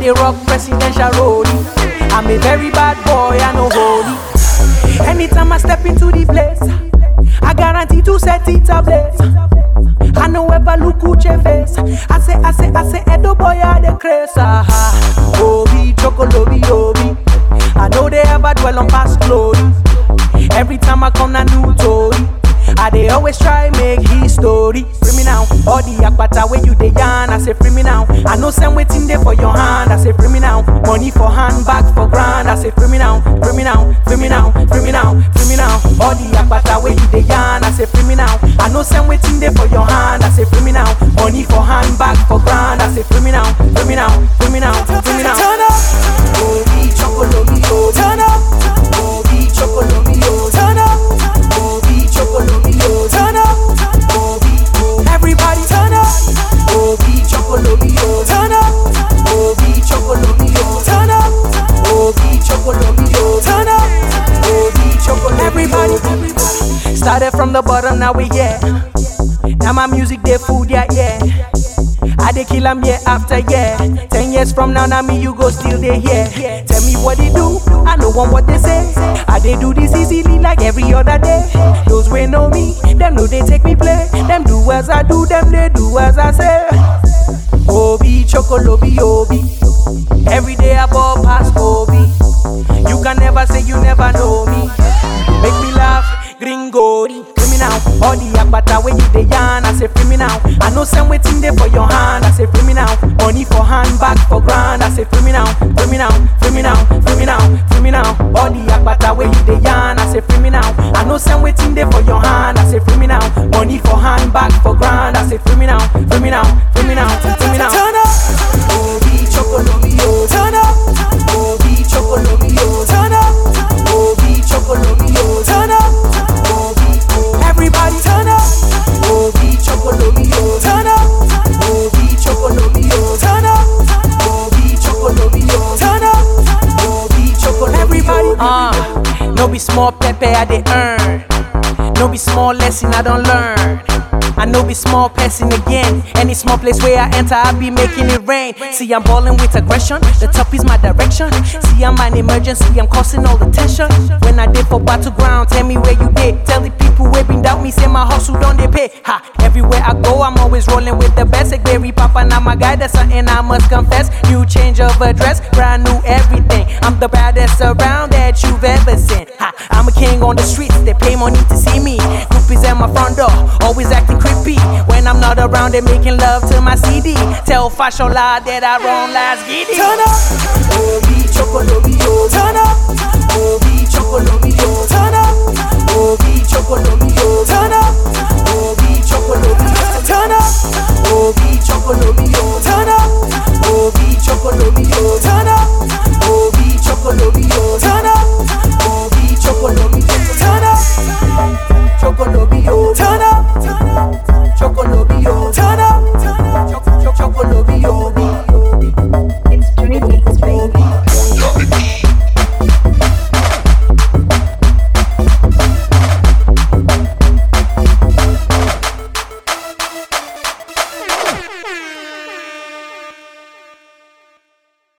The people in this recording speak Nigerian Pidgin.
dey rock presidential rollie. I'm a very bad boy, I know holy. Anytime I step into the place, I guarantee to set it ablaze. I no ever look Uche face. I say, I say, I say, Edo boy, I the craze. Ah, ah. Obi, chocolobi, obi. I know they ever dwell on past glory. Every time I come, na new story. I they always try make history. Free me now, all the akbata where you dey yarn. I say free me now. I know some waiting there for your hand. I say free me now. Money for hand, back for grand. I say free me now, free me now, free me now, free me now, free me now. All the akbata where you dey yarn. I say free me now. I know some waiting there for your hand. I say free me now. Money for hand, back for grand. I say free me now, free me now, free me now, free me now. Turn up, Obi chocolobi, obi. turn up, Obi chocolobi, obi. turn up, Obi chocolobi, obi. turn up, Obi, obi. everybody turn up, Obi chocolobi, obi. turn up, Obi chocolobi, obi. turn up, Obi chocolobi, obi. turn up, Obi chocolobi, everybody, obi. Started from the bottom, now we here. Now my music, they food, yeah, yeah. I dey kill 'em year after year. Ten years from now, now me you go still dey here. Tell me what they do, I know one what they say. I dey do this easily like every other day. Those wey know me, them know they take me play. Them do as I do, them they do as I say. Obi chocolobi obi. Every day I ball past Obi. You can never say you never know me. Make me laugh, gringori. Free me now, all the akbata when you dey yarn. I say free me now. I know some waiting there for your hand. I say free me now. Money for hand, back for grand. I say free me now, free me now, free me now, free me now, free me now. All the akbata when you dey yarn. I say free me now. I know some waiting there for your hand. I say free me now. Money for hand, back for grand. I say free me now, free me now, free me now, free me now. turn up, Obi chocolobi, obi. turn up, Obi chocolobi, obi. turn up, Obi chocolobi, obi. turn up, Obi, obi. everybody turn up, Obi chocolobi, obi. turn up, Obi chocolobi, obi. turn up, Obi chocolobi, obi. turn up, Obi chocolobi, Everybody. obi. Uh, no be small pepper I dey earn. No be small lesson I don't learn. I know be small person again. Any small place where I enter, I be making it rain. See, I'm balling with aggression. The top is my direction. See, I'm an emergency. I'm causing all the tension. When I did for battleground, tell me where you did. Tell the people where been doubt me, say my hustle don't they pay. Ha! Everywhere I go, I'm always rolling with the best. Like Barry Papa, now my guy. That's something I must confess. New change of address, brand new everything. I'm the baddest around that you've ever seen. Ha! I'm a king on the streets. They pay money to see me. Groupies at my front door, always acting creepy. When I'm not around, they making love to my CD. Tell Fashola that I run last giddy. turn up, Obi chocolobi, obi. turn up, Obi chocolobi, obi. turn up, Obi chocolobi, obi. turn up, Obi chocolobi, obi. turn up, Obi chocolobi, obi. turn up,